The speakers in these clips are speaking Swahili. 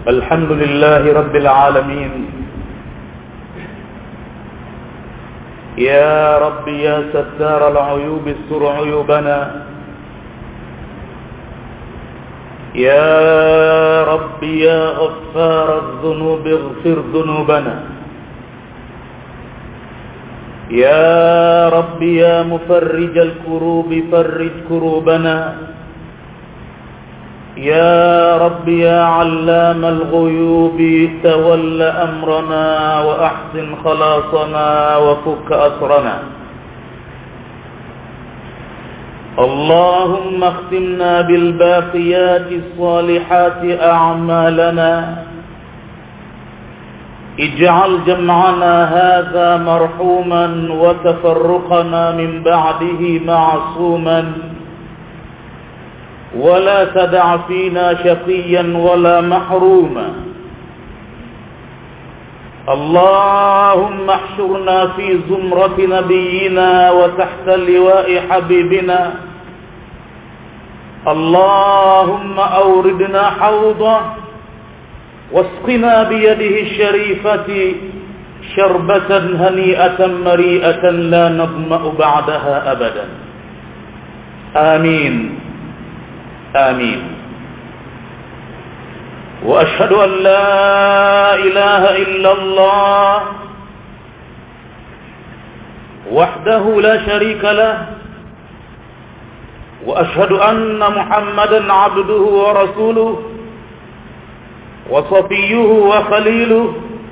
الحمد لله رب العالمين يا رب يا ستار العيوب استر عيوبنا يا رب يا غفار الذنوب اغفر ذنوبنا يا رب يا مفرج الكروب فرج كروبنا يا رب يا علام الغيوب تول أمرنا وأحسن خلاصنا وفك أسرنا اللهم اختمنا بالباقيات الصالحات أعمالنا اجعل جمعنا هذا مرحوما وتفرقنا من بعده معصوما ولا تدع فينا شقيا ولا محروما اللهم احشرنا في زمرة نبينا وتحت لواء حبيبنا اللهم أوردنا حوضه واسقنا بيده الشريفة شربة هنيئة مريئة لا نظمأ بعدها أبدا آمين آمين وأشهد أن لا إله إلا الله وحده لا شريك له وأشهد أن محمدا عبده ورسوله وصفيه وخليله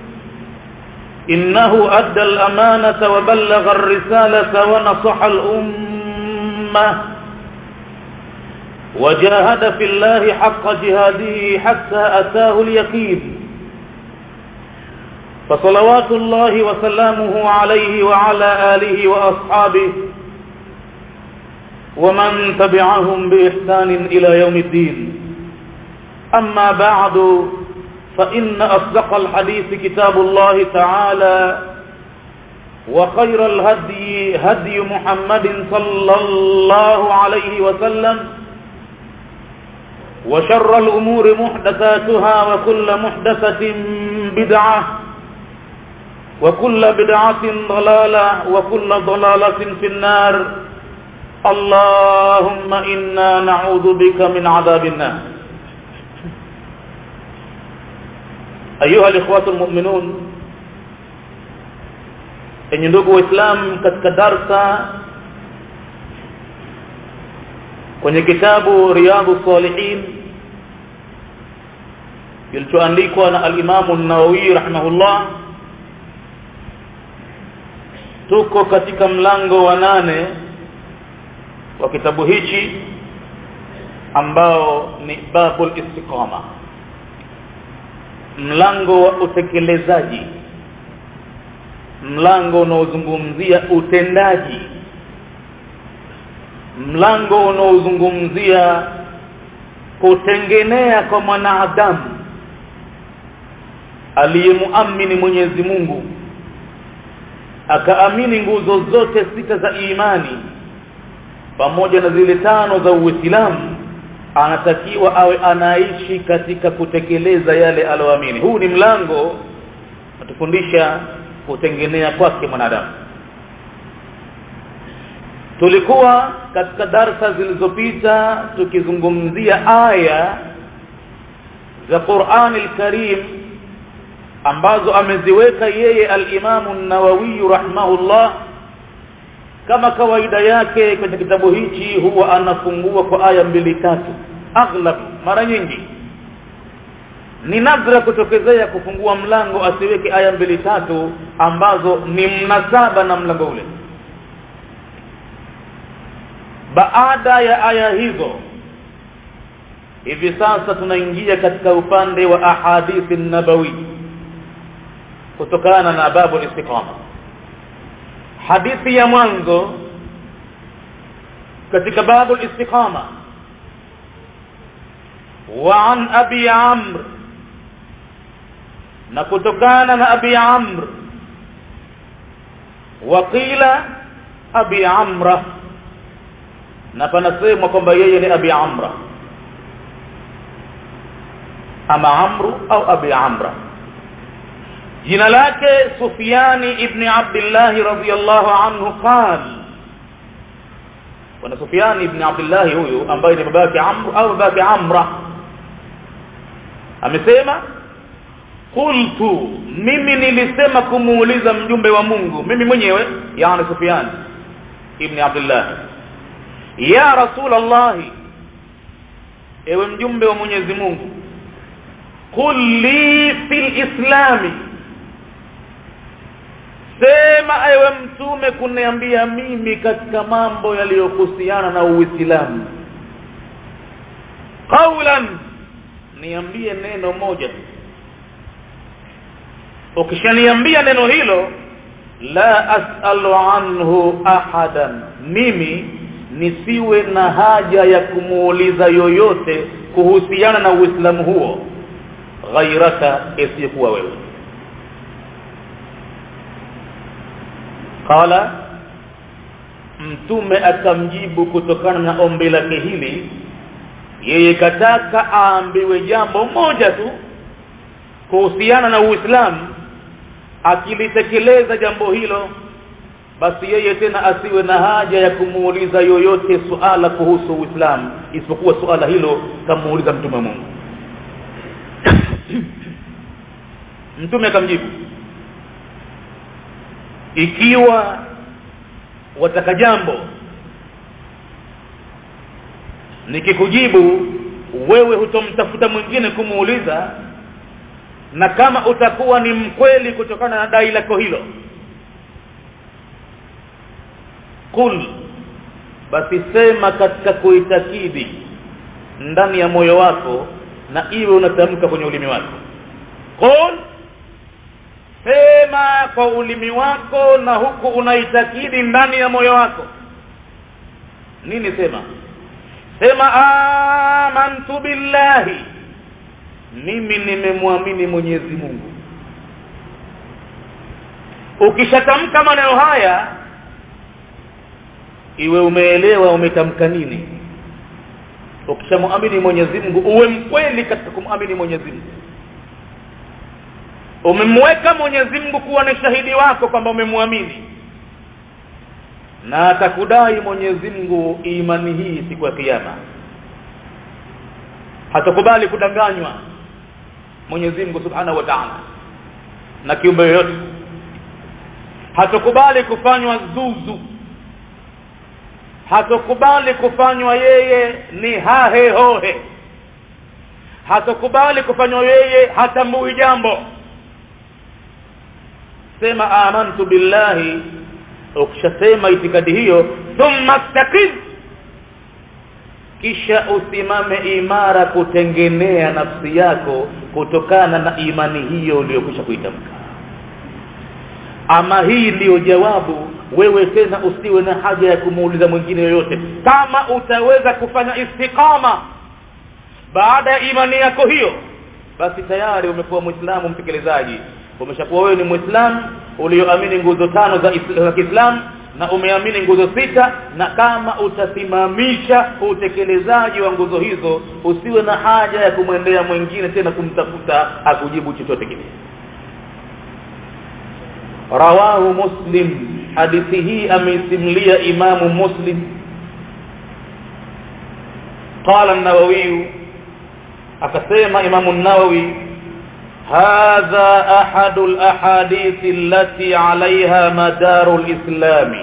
إنه أدى الأمانة وبلغ الرسالة ونصح الأمة وجاهد في الله حق جهاده حتى أتاه اليقين فصلوات الله وسلامه عليه وعلى آله وأصحابه ومن تبعهم بإحسان إلى يوم الدين أما بعد فإن أصدق الحديث كتاب الله تعالى وخير الهدي هدي محمد صلى الله عليه وسلم وشر الأمور محدثاتها وكل محدثة بدعة وكل بدعة ضلالة وكل ضلالة في النار اللهم إنا نعوذ بك من عذاب النار أيها الإخوة المؤمنون enyi ndugu waislamu katika darsa kwenye kitabu riyadhu salihin kilichoandikwa na alimamu nawawi rahimahullah tuko katika mlango wa nane wa kitabu hichi ambao ni babul istiqama mlango wa utekelezaji mlango unaozungumzia utendaji mlango unaozungumzia kutengenea kwa mwanadamu aliyemuamini Mwenyezi Mungu akaamini nguzo zote sita za imani pamoja na zile tano za Uislamu anatakiwa awe anaishi katika kutekeleza yale aloamini huu ni mlango natufundisha kutengenea kwake mwanadamu tulikuwa katika darsa zilizopita tukizungumzia aya za Qur'an al-Karim ambazo ameziweka yeye al-Imam an-Nawawi rahimahullah kama kawaida yake kwenye kitabu hichi huwa anafungua kwa aya mbili tatu aghlab mara nyingi ni nadra kutokezea kufungua mlango asiweke aya mbili tatu ambazo ni mnasaba na mlango ule baada ya aya hizo hivi sasa tunaingia katika upande wa ahadithi nabawi kutokana na babu istiqama hadithi ya mwanzo katika babu istiqama wa an abi amr na kutokana na abi amr waqila abi amra na panasemwa kwamba yeye ni abi amra ama amru au abi amra jina lake Sufyani ibn Abdullah radhiyallahu anhu qala bwana Sufyani ibn Abdullah huyu ambaye ni babake Amr au babake Amra amesema qultu mimi nilisema kumuuliza mjumbe wa Mungu mimi mwenyewe yani Sufyan ibn Abdullah ya rasul Allah ewe mjumbe wa Mwenyezi Mungu qul li fil islami sema ewe mtume kuniambia mimi katika mambo yaliyohusiana na Uislamu qawlan niambie neno moja ukishaniambia neno hilo la as'alu anhu ahadan mimi nisiwe na haja ya kumuuliza yoyote kuhusiana na Uislamu huo ghairaka isiyokuwa wewe qala mtume akamjibu kutokana na ombi lake hili yeye kataka aambiwe jambo moja tu kuhusiana na Uislamu akilitekeleza jambo hilo basi yeye tena asiwe na haja ya kumuuliza yoyote suala kuhusu Uislamu isipokuwa suala hilo kamuuliza mtume Mungu mtume akamjibu ikiwa wataka jambo nikikujibu wewe hutomtafuta mwingine kumuuliza na kama utakuwa ni mkweli kutokana na dai lako hilo kul basi sema katika kuitakidi ndani ya moyo wako na iwe unatamka kwenye ulimi wako kul sema kwa ulimi wako na huku unaitakidi ndani ya moyo wako nini sema sema amantu billahi mimi nimemwamini Mwenyezi Mungu ukishatamka maneno haya iwe umeelewa umetamka nini ukishamwamini Mwenyezi Mungu uwe mkweli katika kumwamini Mwenyezi Mungu umemweka Mwenyezi Mungu kuwa ni shahidi wako kwamba umemwamini na atakudai Mwenyezi Mungu imani hii siku ya kiyama hatakubali kudanganywa Mwenyezi Mungu Subhanahu wa Ta'ala na kiumbe yoyote hatakubali kufanywa zuzu hatakubali kufanywa yeye ni hahe hohe hatakubali kufanywa yeye hatambui jambo sema amantu billahi ukishasema itikadi hiyo thumma istaqim kisha usimame imara kutengenea nafsi yako kutokana na imani hiyo uliyokwisha kuitamka ama hii ndiyo jawabu wewe tena usiwe na haja ya kumuuliza mwingine yoyote kama utaweza kufanya istiqama baada ya imani yako hiyo basi tayari umekuwa muislamu mtekelezaji umeshakuwa wewe ni muislamu ulioamini nguzo tano za, za Kiislamu na umeamini nguzo sita na kama utasimamisha utekelezaji wa nguzo hizo usiwe na haja ya kumwendea mwingine tena kumtafuta akujibu chochote kile rawahu muslim hadithi hii ameisimlia imamu muslim قال النووي akasema imamu an-nawawi هذا أحد الأحاديث التي عليها مدار الإسلام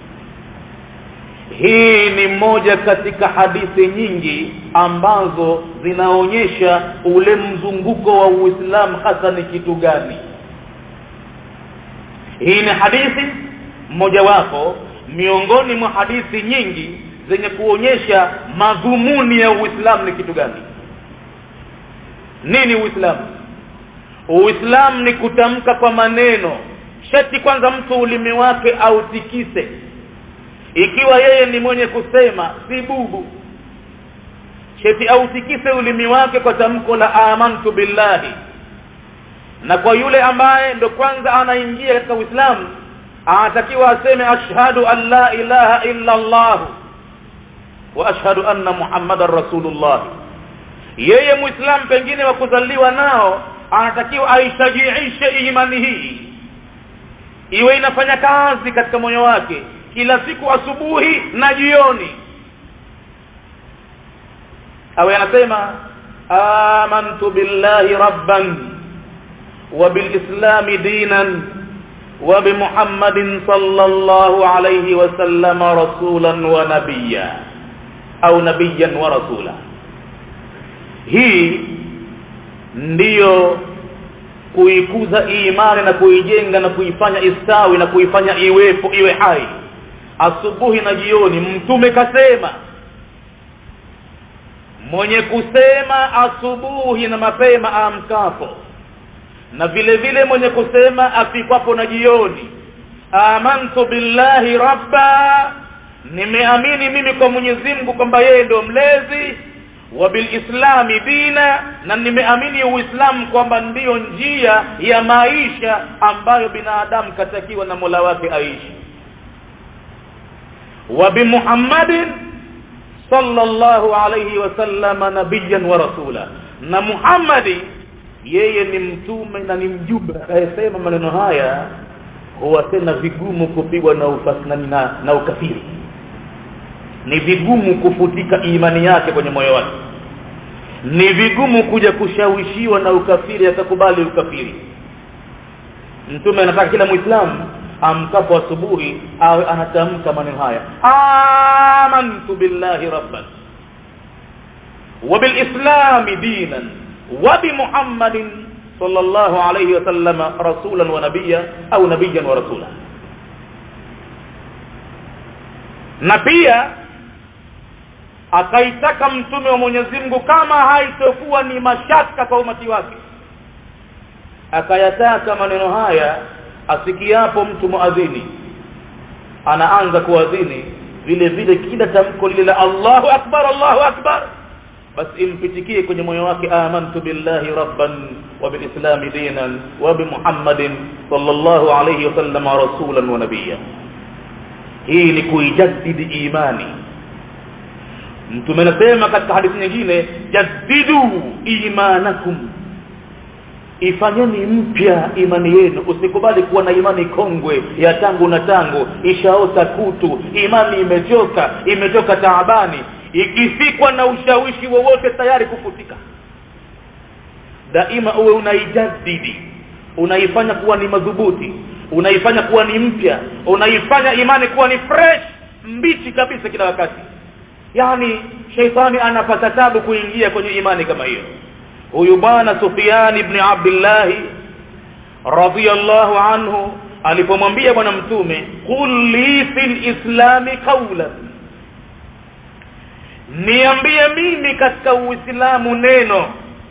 hii ni moja katika hadithi nyingi ambazo zinaonyesha ule mzunguko wa Uislamu hasa ni kitu gani hii ni hadithi mojawapo miongoni mwa hadithi nyingi zenye kuonyesha madhumuni ya Uislamu ni kitu gani nini Uislamu Uislamu ni kutamka kwa maneno shati kwanza mtu ulimi wake autikise ikiwa yeye ni mwenye kusema si bubu shati autikise ulimi wake kwa tamko la amantu billahi na kwa yule ambaye ndo kwanza anaingia katika Uislamu anatakiwa aseme ashhadu an la ilaha illa Allah wa ashhadu anna muhammadar rasulullah yeye muislamu pengine wa kuzaliwa nao anatakiwa aishajiishe imani hii iwe inafanya kazi katika moyo wake kila siku asubuhi na jioni awe anasema amantu billahi rabban wa bilislami dinan wa bimuhammadin sallallahu alayhi wa sallam rasulan wa nabiyya au nabiyyan wa rasula hii ndiyo kuikuza imani na kuijenga na kuifanya istawi na kuifanya iwepo iwe hai asubuhi na jioni mtume kasema mwenye kusema asubuhi na mapema amkapo na vile vile mwenye kusema afikwapo na jioni amantu billahi rabba nimeamini mimi kwa Mwenyezi Mungu kwamba yeye ndio mlezi wa bilislami dina na nimeamini uislamu kwamba ndiyo njia ya maisha ambayo binadamu katakiwa na Mola wake aishi wa bimuhammadin sallallahu alayhi wasallama nabiyyan wa rasula na Muhammadi yeye ni mtume na ni mjumbe akayesema maneno haya huwa tena vigumu kupigwa na ufasna na, na ukafiri ni vigumu kufutika imani yake kwenye moyo wake ni vigumu kuja kushawishiwa na ukafiri akakubali ukafiri mtume anataka kila muislamu amkapo asubuhi awe anatamka maneno haya amantu billahi rabban wa bilislami dinan wa bimuhammadin sallallahu alayhi wasallam rasulan wa nabiyya au nabiyyan wa rasula na pia akaitaka mtume wa Mwenyezi Mungu kama haitokuwa ni mashaka kwa umati wake akayataka maneno haya asikiapo mtu muadhini anaanza kuadhini vile vile kila tamko lile la Allahu akbar Allahu akbar basi impitikie kwenye moyo wake amantu billahi rabban wa bilislami dinan wa bi muhammadin sallallahu alayhi wasallam rasulan wa nabiyya hii ni kuijaddidi imani mtume anasema katika hadithi nyingine jaddidu imanakum ifanyeni mpya imani yenu usikubali kuwa na imani kongwe ya tangu na tangu ishaota kutu imani imechoka imechoka taabani ikifikwa na ushawishi wowote tayari kufutika daima uwe unaijadidi unaifanya kuwa ni madhubuti unaifanya kuwa ni mpya unaifanya imani kuwa ni fresh mbichi kabisa kila wakati yani sheitani anapata tabu kuingia kwenye imani kama hiyo huyu bwana Sufyan ibn Abdullah radhiyallahu anhu alipomwambia bwana mtume qul li fil islami qawlan niambie mimi katika uislamu neno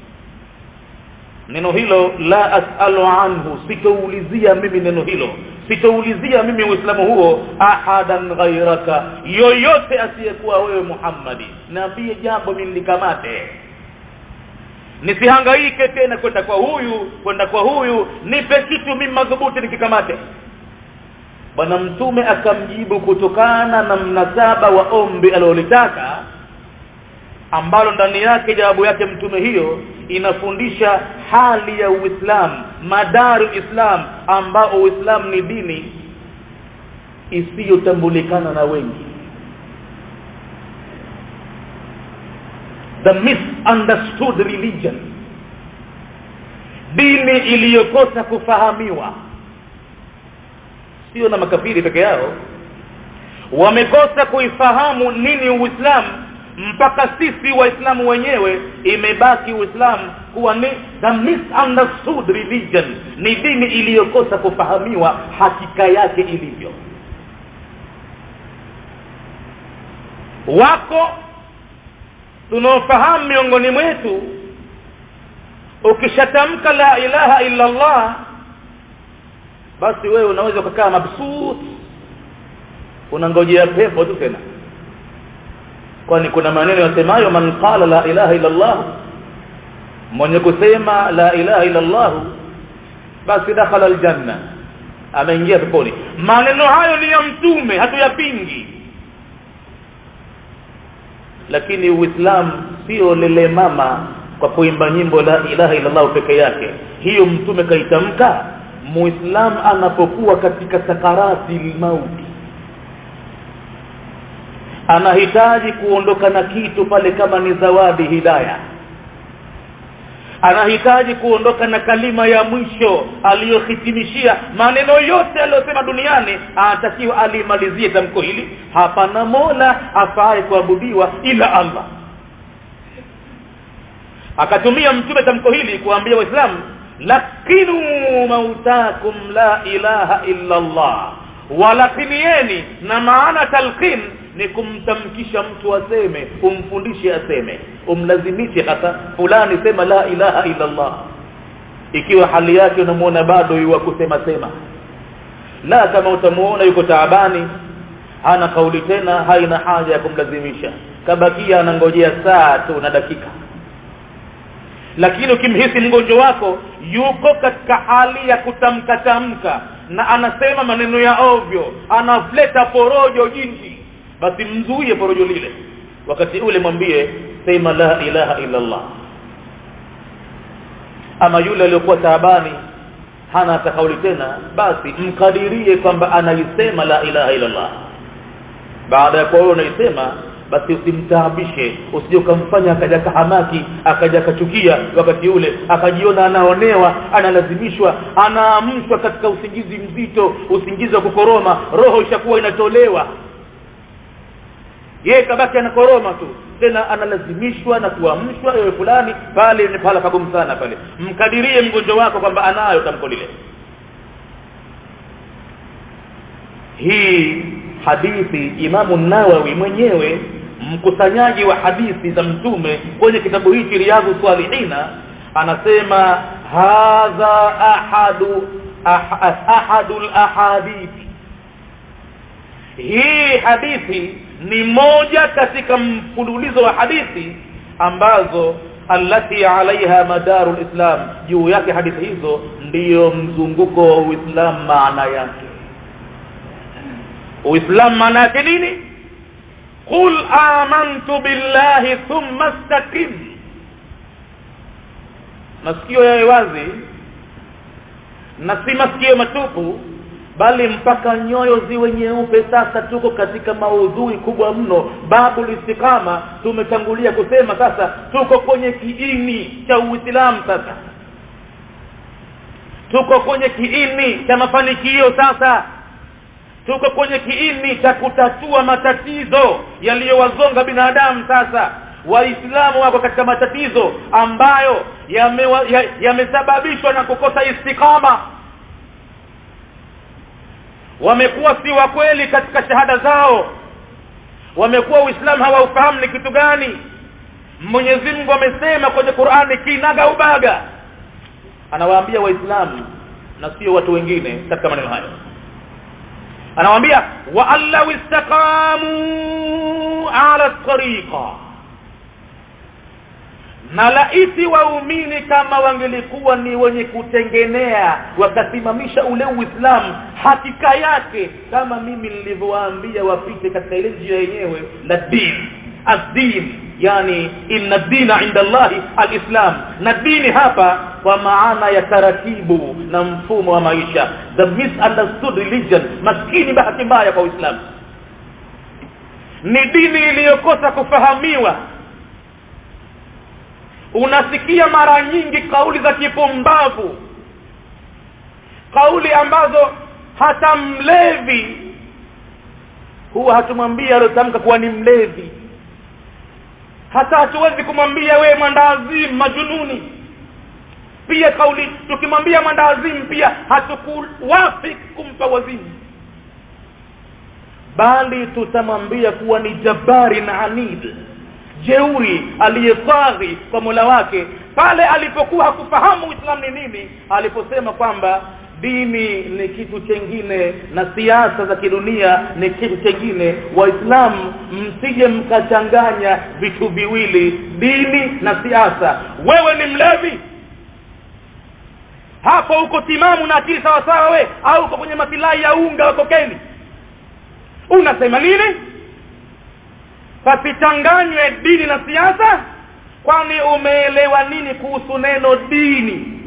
neno hilo la asalu anhu sitoulizia mimi neno hilo sitoulizia mimi uislamu huo ahadan ghairaka yoyote asiyekuwa wewe Muhammadi niambie jambo mimi likamate nisihangaike tena kwenda kwa huyu kwenda kwa huyu nipe kitu mimi madhubuti nikikamate bwana mtume akamjibu kutokana na mnasaba wa ombi alilolitaka ambalo ndani yake jawabu yake mtume hiyo inafundisha hali ya Uislamu madaru Islam ambao Uislamu ni dini isiyotambulikana na wengi the misunderstood religion dini iliyokosa kufahamiwa sio na makafiri peke yao wamekosa kuifahamu nini uislamu mpaka sisi waislamu wenyewe imebaki uislamu kuwa ni the misunderstood religion ni dini iliyokosa kufahamiwa hakika yake ilivyo wako tunaofahamu miongoni mwetu ukishatamka la ilaha illa Allah basi wewe unaweza kukaa mabsut unangojea pepo tu tena kwani kuna maneno yasemayo man qala la ilaha illa Allah mwenye kusema la ilaha illa Allah basi dakhala aljanna ameingia peponi maneno hayo ni ya mtume hatuyapingi lakini uislamu sio lele mama kwa kuimba nyimbo la ilaha illallah peke yake hiyo mtume kaitamka muislam anapokuwa katika sakarati mauti anahitaji kuondoka na kitu pale kama ni zawadi hidayah anahitaji kuondoka na kalima ya mwisho aliyohitimishia maneno yote aliyosema duniani anatakiwa alimalizie tamko hili hapana mola afaye kuabudiwa ila allah akatumia mtume tamko hili kuambia waislamu lakinu mautakum la ilaha illa allah walakinieni na maana talqin ni kumtamkisha mtu aseme umfundishe aseme umlazimishe hata fulani sema la ilaha illa allah ikiwa hali yake unamuona bado yuwa kusema sema la kama utamuona yuko taabani hana kauli tena haina haja ya kumlazimisha kabakia anangojea saa tu na dakika lakini ukimhisi mgonjwa wako yuko katika hali ya kutamka tamka na anasema maneno ya ovyo anafleta porojo jinsi basi mzuie porojo lile wakati ule mwambie sema la ilaha illa Allah ama yule aliyokuwa taabani hana hata kauli tena basi mkadirie kwamba anaisema la ilaha illa Allah baada ya kuwa unaisema basi usimtaabishe usije ukamfanya akaja kahamaki akaja kachukia wakati ule akajiona anaonewa analazimishwa anaamshwa katika usingizi mzito usingizi wa kukoroma roho ishakuwa inatolewa yeye kabaki anakoroma tu tena analazimishwa na kuamshwa ewe fulani pale ni pala pagumu sana pale mkadirie mgonjwa wako kwamba anayo tamko lile hii hadithi imamu nawawi mwenyewe mkusanyaji wa hadithi za mtume kwenye kitabu hiki riyadhu salihina anasema hadha ahadu ah, ahadul ahadithi hii hadithi ni moja katika mfululizo wa hadithi ambazo allati alaiha madaru lislam juu yake hadithi hizo ndiyo mzunguko wa uislam maana yake uislam maana yake nini qul amantu billahi thumma istaqim masikio yawe wazi na si masikio matupu bali mpaka nyoyo ziwe nyeupe sasa tuko katika maudhui kubwa mno babu listikama tumetangulia kusema sasa tuko kwenye kiini cha uislamu sasa tuko kwenye kiini cha mafanikio sasa tuko kwenye kiini cha kutatua matatizo yaliyowazonga binadamu sasa waislamu wako katika matatizo ambayo yamesababishwa ya, ya na kukosa istikama wamekuwa si wa kweli katika shahada zao wamekuwa uislamu hawaufahamu ni kitu gani Mwenyezi Mungu amesema kwenye Qur'ani kinaga ubaga anawaambia waislamu na sio watu wengine katika maneno hayo anawaambia wa allahu istaqamu ala tariqa na laiti waumini kama wangelikuwa ni wenye kutengenea wakasimamisha ule uislamu hakika yake kama mimi nilivyowaambia wapite katika ile njia yenyewe la din ad-din yani inna dina inda Allahi al-islam na dini hapa kwa maana ya taratibu na mfumo wa maisha the misunderstood religion maskini bahati mbaya kwa uislamu ni dini iliyokosa kufahamiwa unasikia mara nyingi kauli za kipumbavu kauli ambazo hata mlevi huwa hatumwambia aliyotamka kuwa ni mlevi hata hatuwezi kumwambia we mwandawazimu majununi pia kauli tukimwambia mwandawazimu pia hatukuwafi kumpa wazimu bali tutamwambia kuwa ni jabari na anid jeuri aliyetwaghi kwa Mola wake pale alipokuwa hakufahamu Uislamu ni nini aliposema kwamba dini ni kitu chengine na siasa za kidunia ni kitu chengine waislamu msije mkachanganya vitu viwili dini na siasa wewe ni mlevi hapo uko timamu na akili sawa sawa we au uko kwenye masilahi ya unga wa kokeni unasema nini pasichanganywe dini na siasa kwani umeelewa nini kuhusu neno dini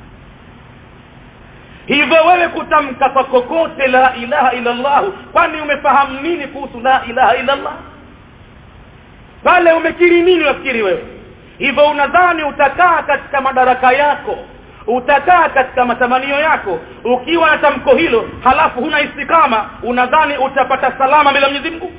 hivyo wewe kutamka kwa kokote la ilaha illa Allah kwani umefahamu nini kuhusu la ilaha illa Allah pale umekiri nini wafikiri wewe hivyo unadhani utakaa katika madaraka yako utakaa katika matamanio yako ukiwa na tamko hilo halafu huna istikama unadhani utapata salama bila Mwenyezi Mungu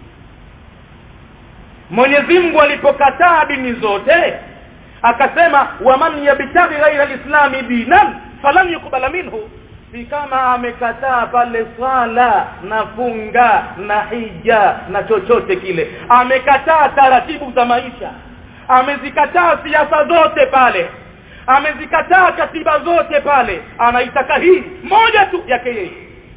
Mwenyezi Mungu alipokataa dini zote akasema waman yabtaghi ghaira alislami dinan falan yukbala minhu si kama amekataa pale swala na funga na hija na chochote kile amekataa taratibu za maisha amezikataa siasa zote pale amezikataa katiba zote pale anaitaka hii moja tu yake yeye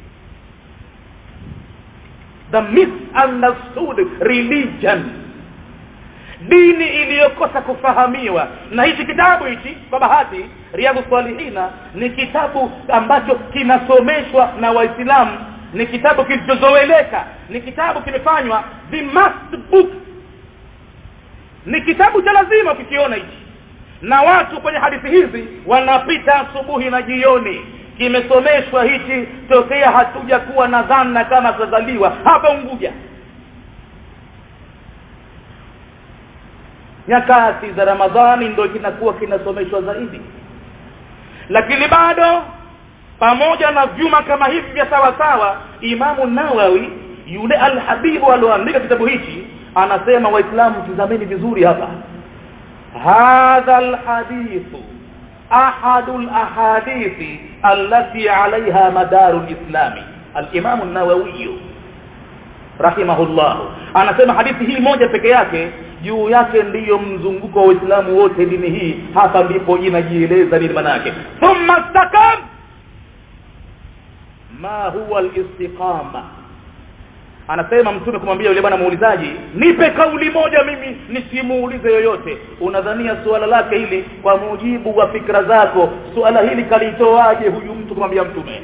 the misunderstood religion dini iliyokosa kufahamiwa na hichi kitabu hichi kwa bahati riadhu salihina ni kitabu ambacho kinasomeshwa na waislamu ni kitabu kilichozoeleka ni kitabu kimefanywa the must book ni kitabu cha lazima ukikiona hichi na watu kwenye hadithi hizi wanapita asubuhi na jioni kimesomeshwa hichi tokea hatuja kuwa na dhana kama tutazaliwa hapa Unguja nyakati za Ramadhani ndio kinakuwa kinasomeshwa zaidi lakini bado pamoja na vyuma kama hivi vya sawa sawa Imamu Nawawi yule al-Habibu alioandika kitabu hichi anasema waislamu tizameni vizuri hapa hadha al-hadithu ahadu al-ahadithi allati alaiha madaru al-islami al-Imam an-Nawawi rahimahullah anasema hadithi hii moja peke yake juu yake ndiyo mzunguko wa Uislamu wote dini hii hapa ndipo inajieleza nini maana yake thumma istakam ma huwa al-istiqama anasema mtume kumwambia yule bwana muulizaji nipe kauli moja mimi nisimuulize yoyote unadhania suala lake hili kwa mujibu wa fikra zako suala hili kalitoaje huyu mtu kumwambia mtume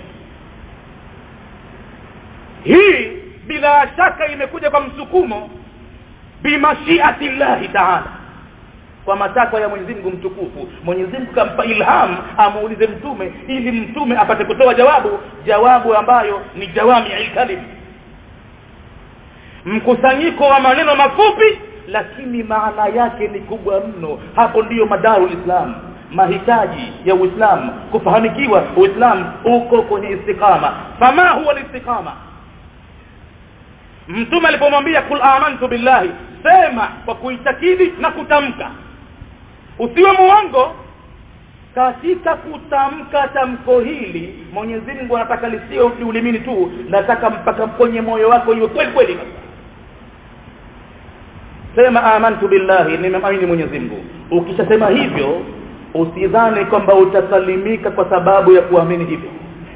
hii bila shaka imekuja kwa msukumo bimashiati llahi taala kwa matakwa ya Mwenyezi Mungu mtukufu Mwenyezi Mungu kampa ilham amuulize mtume ili mtume apate kutoa jawabu jawabu ambayo ni jawami al-kalim mkusanyiko wa maneno mafupi lakini maana yake ni kubwa mno hapo ndiyo madaru islam mahitaji ya Uislamu kufahamikiwa Uislamu uko kwenye istiqama fama huwa istiqama mtume alipomwambia kul amantu billahi sema kwa kuitakidi na kutamka usiwe muongo katika kutamka tamko hili Mwenyezi Mungu anataka lisio ulimini tu nataka mpaka mponye moyo wako iwe kweli kweli sema amantu billahi nimemwamini Mwenyezi Mungu ukishasema hivyo usidhani kwamba utasalimika kwa sababu ya kuamini hivyo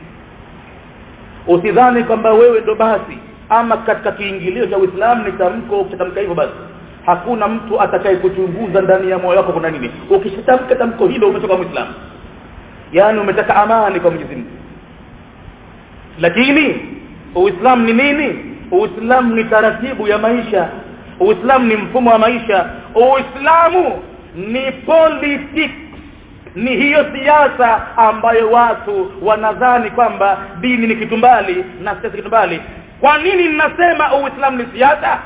usidhani kwamba wewe ndo basi ama katika kiingilio cha Uislamu ni tamko ukitamka hivyo basi hakuna mtu atakaye kuchunguza ndani ya moyo wako kuna nini ukishatamka tamko hilo umetoka muislamu yani umetaka amani kwa Mwenyezi Mungu lakini uislamu ni nini uislamu ni taratibu ya maisha uislamu ni mfumo wa maisha uislamu ni politics ni hiyo siasa ambayo watu wanadhani kwamba dini ni kitu mbali na siasa kitu mbali kwa nini ninasema uislamu ni siasa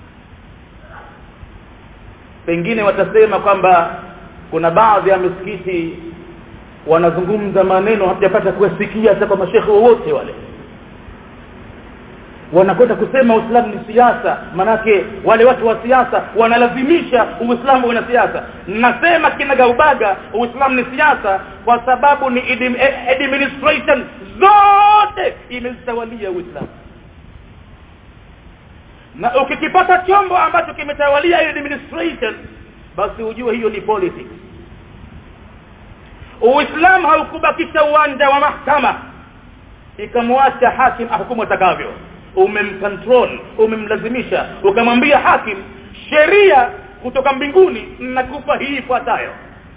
pengine watasema kwamba kuna baadhi ya misikiti wanazungumza maneno hatujapata kusikia hata kwa mashekhe wote wale wanakwenda kusema Uislamu ni siasa manake wale watu wa siasa wanalazimisha Uislamu una siasa nasema kinagaubaga Uislamu ni siasa kwa sababu ni administration zote imezitawalia Uislamu na ukikipata chombo ambacho kimetawalia hiyo administration basi ujue hiyo ni politics Uislamu haukubakisha uwanja wa mahakama ikamwacha hakim ahukumu atakavyo umemcontrol umemlazimisha ukamwambia hakim sheria kutoka mbinguni nakupa hii ifuatayo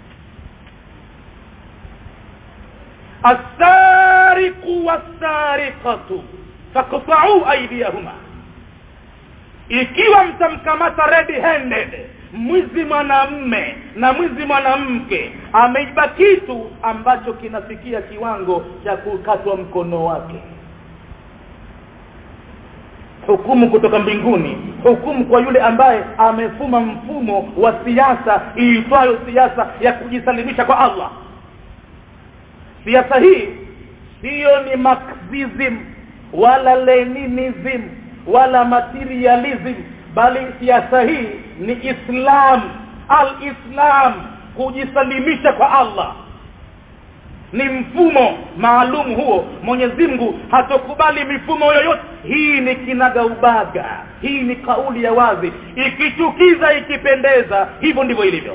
asariqu wasariqatu faqta'u aydiyahuma ikiwa mtamkamata red handed mwizi mwanamme na mwizi mwanamke ameiba kitu ambacho kinafikia kiwango cha kukatwa mkono wake hukumu kutoka mbinguni hukumu kwa yule ambaye amefuma mfumo wa siasa iitwayo siasa ya kujisalimisha kwa Allah siasa hii siyo ni marxism wala leninism wala materialism bali siasa hii ni islam al-islam kujisalimisha kwa Allah ni mfumo maalum huo Mwenyezi Mungu hatokubali mifumo yoyote hii ni kinaga ubaga hii ni kauli ya wazi ikichukiza ikipendeza hivyo ndivyo ilivyo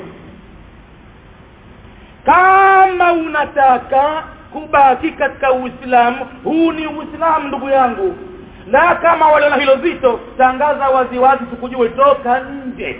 kama unataka kubaki katika Uislamu huu ni Uislamu ndugu yangu na kama wale na hilo zito tangaza waziwazi tukujue toka nje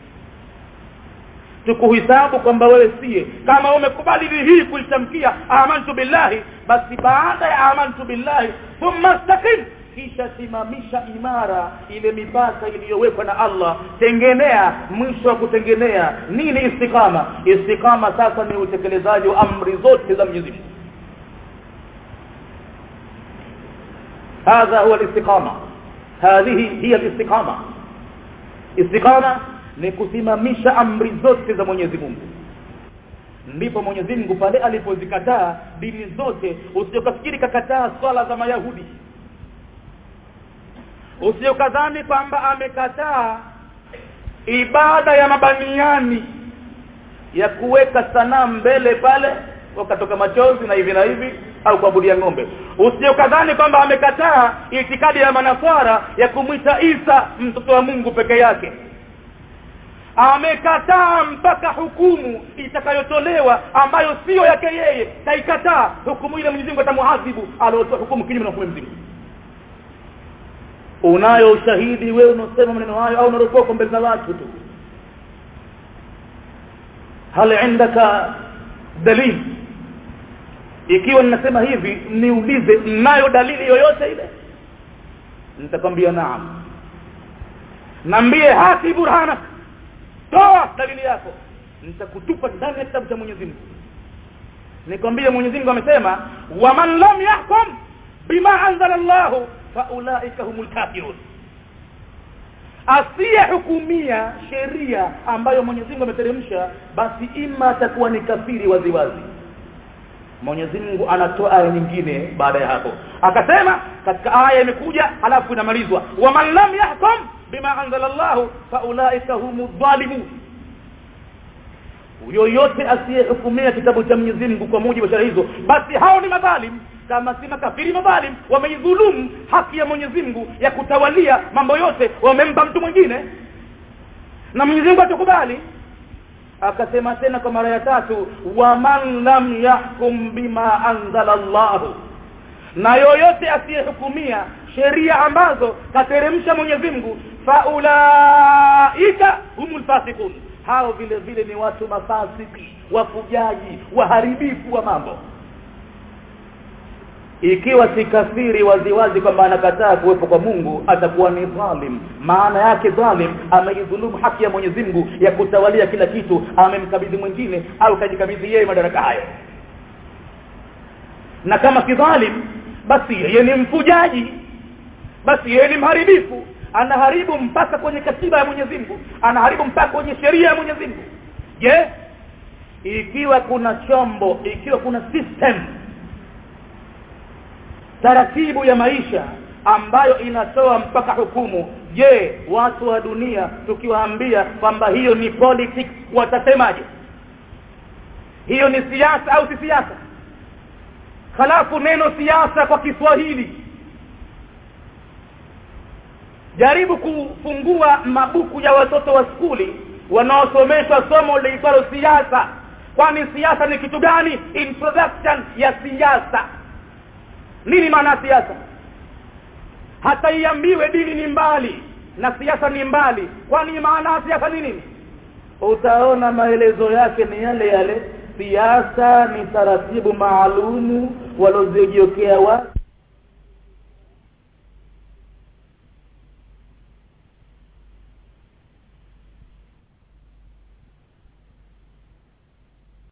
tukuhisabu kwamba wewe siye kama umekubali hii kuitamkia amantu billahi basi baada ya amantu billahi thumma istaqim kisha simamisha imara ile mipaka iliyowekwa na Allah tengenea mwisho wa kutengenea nini istikama istikama sasa ni utekelezaji wa amri zote za Mwenyezi Mungu هذا هو الاستقامة هذه هي الاستقامة استقامة ni kusimamisha amri zote za Mwenyezi Mungu ndipo Mwenyezi Mungu pale alipozikataa dini zote usiyokafikiri kakataa swala za Mayahudi usiyokadhani kwamba amekataa ibada ya mabaniani ya kuweka sanamu mbele pale wakatoka machozi na hivi na hivi au kuabudia ng'ombe usiyokadhani kwamba amekataa itikadi ya manaswara ya kumwita Isa mtoto wa Mungu peke yake amekataa mpaka hukumu itakayotolewa ambayo sio yake yeye kaikataa hukumu ile Mwenyezi Mungu atamuadhibu aliotoa hukumu kinyume na hukumu mzima unayo ushahidi wewe unasema maneno hayo au unaropoka mbele za watu tu hal indaka dalil ikiwa ninasema hivi niulize nayo dalili yoyote ile nitakwambia naam nambie hati burhana toa dalili yako nitakutupa ndani ya kitabu cha Mwenyezi Mungu nikwambie Mwenyezi Mungu amesema waman lam yahkum bima anzala Allah faulaika humul kafirun asiyehukumia sheria ambayo Mwenyezi Mungu ameteremsha basi ima atakuwa ni kafiri waziwazi Mwenyezi Mungu anatoa aya nyingine baada ya hapo akasema katika aya imekuja halafu inamalizwa waman lam yahkum bima anzala Allah faulaika humu dhalimun yoyote asiyehukumia kitabu cha Mwenyezi Mungu kwa mujibu wa sheria hizo basi hao ni madhalim kama si makafiri madhalim wameidhulumu haki ya Mwenyezi Mungu ya kutawalia mambo yote wamempa mtu mwingine na Mwenyezi Mungu atakubali akasema tena kwa mara ya tatu waman lam yahkum bima anzala Allah na yoyote asiyehukumia sheria ambazo kateremsha Mwenyezi Mungu faulaika humul fasiqun hao vile vile ni watu mafasiki wafujaji waharibifu wa mambo ikiwa si kafiri waziwazi kwamba anakataa kuwepo kwa Mungu atakuwa ni dhalim maana yake dhalim ameidhulumu haki ya Mwenyezi Mungu ya kutawalia kila kitu amemkabidhi mwingine au kajikabidhi yeye madaraka hayo na kama si dhalim basi yeye ni mfujaji basi yeye ni mharibifu anaharibu mpaka kwenye katiba ya Mwenyezi Mungu anaharibu mpaka kwenye sheria ya Mwenyezi Mungu je ikiwa kuna chombo ikiwa kuna system taratibu ya maisha ambayo inatoa mpaka hukumu je watu wa dunia tukiwaambia kwamba hiyo ni politics watasemaje hiyo ni siasa au si siasa halafu neno siasa kwa Kiswahili jaribu kufungua mabuku ya watoto wa skuli wanaosomeshwa somo liitwalo siasa kwani siasa ni kitu gani introduction ya siasa nini maana siasa hata iambiwe dini ni mbali na siasa ni mbali kwani maana siasa ni nini utaona maelezo yake ni yale yale siasa ni taratibu maalumu walozijiokea watu